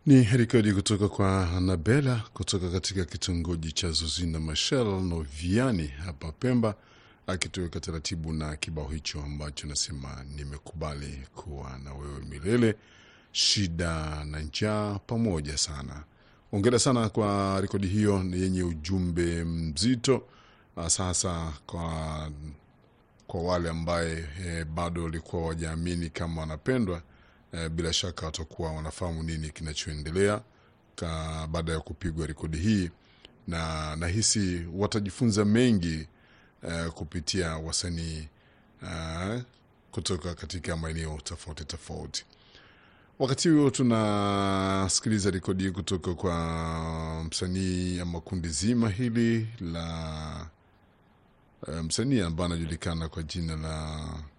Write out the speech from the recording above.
Ni rekodi kutoka kwa Anabela kutoka katika kitongoji cha Zuzina Machel Noviani hapa Pemba, akitoweka taratibu na kibao hicho ambacho nasema nimekubali kuwa na wewe milele, shida na njaa pamoja sana. Ongera sana kwa rekodi hiyo yenye ujumbe mzito, sasa kwa kwa wale ambaye e, bado walikuwa wajaamini kama wanapendwa e, bila shaka watakuwa wanafahamu nini kinachoendelea baada ya kupigwa rekodi hii, na nahisi watajifunza mengi e, kupitia wasanii e, kutoka katika maeneo tofauti tofauti. Wakati huo tunasikiliza rekodi hii kutoka kwa msanii ama kundi zima hili la msanii ambaye anajulikana kwa jina la